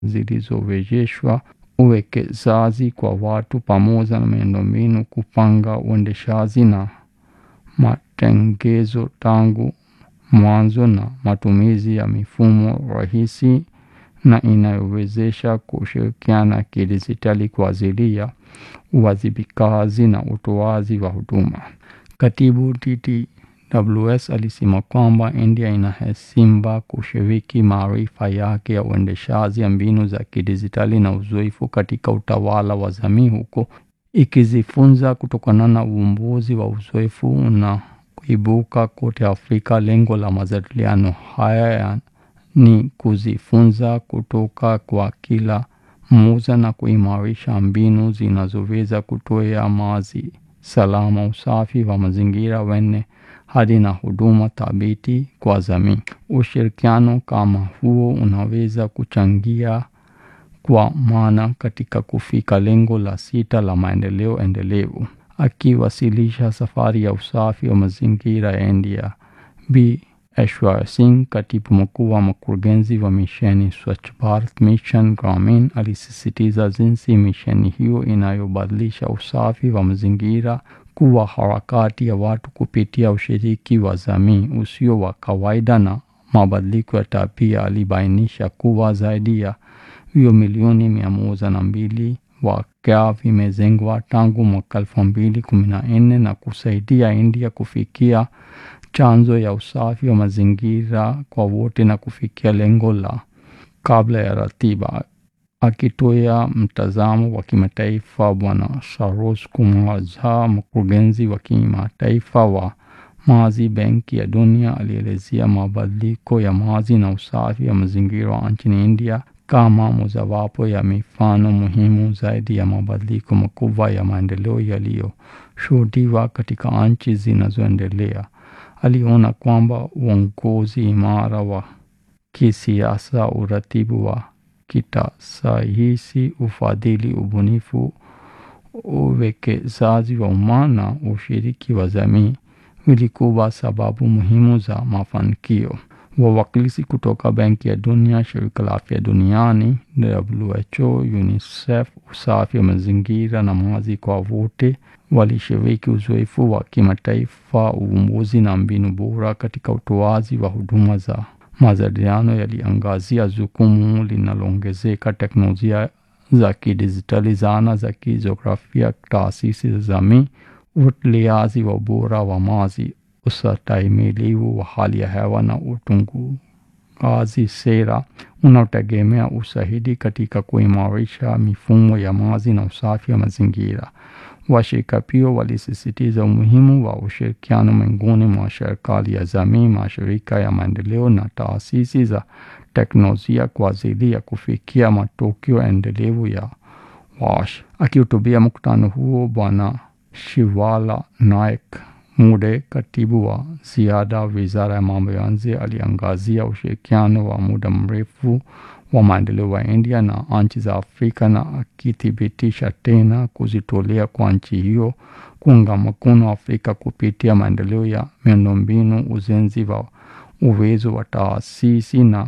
zilizowezeshwa uwekezaji kwa watu pamoja na miundombinu, kupanga uendeshaji na matengenezo tangu mwanzo, na matumizi ya mifumo rahisi na inayowezesha kushirikiana kidijitali kwa ajili ya uwajibikaji na utoaji wa huduma. Katibu TTWS alisema kwamba India inaheshima kushiriki maarifa yake ya uendeshaji, mbinu za kidijitali na uzoefu katika utawala wa jamii, huko ikijifunza kutokana na uvumbuzi wa uzoefu unaoibuka kote Afrika. Lengo la majadiliano haya ni kujifunza kutoka kwa kila mmoja na kuimarisha mbinu zinazoweza kutoa maji salama, usafi wa mazingira wenye hadhi na huduma thabiti kwa jamii. Ushirikiano kama huo unaweza kuchangia kwa maana katika kufika lengo la sita la maendeleo endelevu. Akiwasilisha safari ya usafi wa mazingira ya India, Bi Aishwarya Singh, katibu mkuu wa mkurugenzi wa misheni Swachh Bharat Mission Gramin, alisisitiza jinsi misheni hiyo inayobadilisha usafi wa mazingira kuwa harakati ya watu kupitia ushiriki wa jamii usio wa kawaida na mabadiliko ya tabia. Alibainisha kuwa zaidi ya vyoo milioni mia moja na mbili vipya vimejengwa tangu mwaka elfu mbili kumi na nne na kusaidia India kufikia chanzo ya usafi wa mazingira kwa wote na kufikia lengo la kabla ya ratiba. Akitoa mtazamo wa kimataifa, Bwana Saroj Kumar Jha, mkurugenzi wa kimataifa wa maji Benki ya Dunia, alielezea mabadiliko ya maji na usafi wa mazingira nchini India kama mojawapo ya mifano muhimu zaidi ya mabadiliko makubwa ya maendeleo yaliyoshuhudiwa katika nchi zinazoendelea. Aliona kwamba uongozi imara wa kisiasa, uratibu wa kitasayansi, ufadhili, ubunifu, uwekezaji wa umma na ushiriki wa jamii vilikuwa sababu muhimu za mafanikio. Wawakilishi kutoka Benki ya Dunia, Shirika la Afya Duniani, WHO, UNICEF, usafi wa mazingira na maji kwa wote walishiriki uzoefu wa kimataifa, uvumbuzi na mbinu bora katika utoaji wa huduma za majadiliano yaliangazia jukumu linaloongezeka teknolojia za kidijitali, zana za kijiografia, taasisi za jamii, ufuatiliaji wa ubora wa maji, ustahimilivu wa hali ya hewa na utungaji sera unaotegemea ushahidi katika kuimarisha mifumo ya maji na usafi wa mazingira. Washirika pia walisisitiza umuhimu wa ushirikiano miongoni mwa serikali ya jamii, mashirika ya maendeleo na taasisi za teknolojia kwa ajili ya kufikia matokeo endelevu ya WASH. Akihutubia mkutano huo, Bwana Shivala Naik Mude, katibu wa ziada wizara ya mambo ya nje, aliangazia ushirikiano wa muda mrefu wa maendeleo wa India na nchi za Afrika na akithibitisha tena kujitolea kwa nchi hiyo kuunga mkono Afrika kupitia maendeleo ya miundombinu, ujenzi wa uwezo wa taasisi na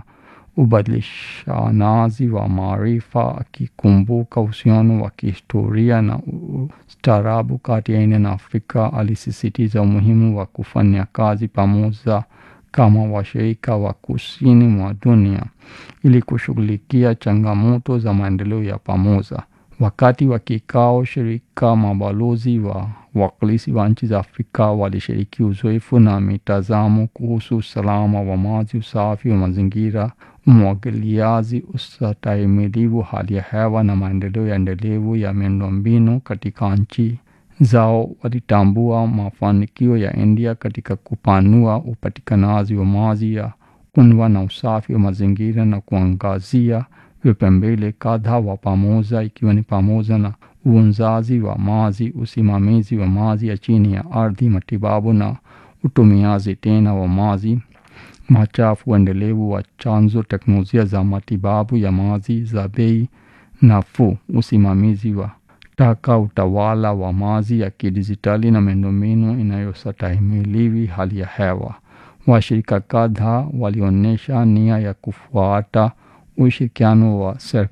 ubadilishanaji wa maarifa, akikumbuka uhusiano wa kihistoria na ustaarabu kati ya India na Afrika. Alisisitiza umuhimu wa kufanya kazi pamoja kama washirika wa kusini mwa dunia ili kushughulikia changamoto za maendeleo ya pamoja. Wakati wa kikao, shirika mabalozi wa wakilishi wa nchi za Afrika walishiriki uzoefu na mitazamo kuhusu usalama wa maji, usafi wa mazingira, umwagiliaji, ustahimilivu hali ya hewa na maendeleo ya endelevu ya miundombinu katika nchi zao. Walitambua mafanikio ya India katika kupanua upatikanaji wa maji ya kunywa na usafi wa mazingira na kuangazia vipaumbele kadhaa wa pamoja ikiwa ni pamoja na uonzaji wa maji, usimamizi wa maji ya chini ya ardhi, matibabu na utumiaji tena wa maji machafu, uendelevu wa chanzo, teknolojia za matibabu ya maji za bei nafuu, usimamizi wa taka, utawala wa maji ya kidijitali na miundombinu inayostahimili hali ya hewa. Washirika kadhaa walionyesha nia ya kufuata ushirikiano wa serikali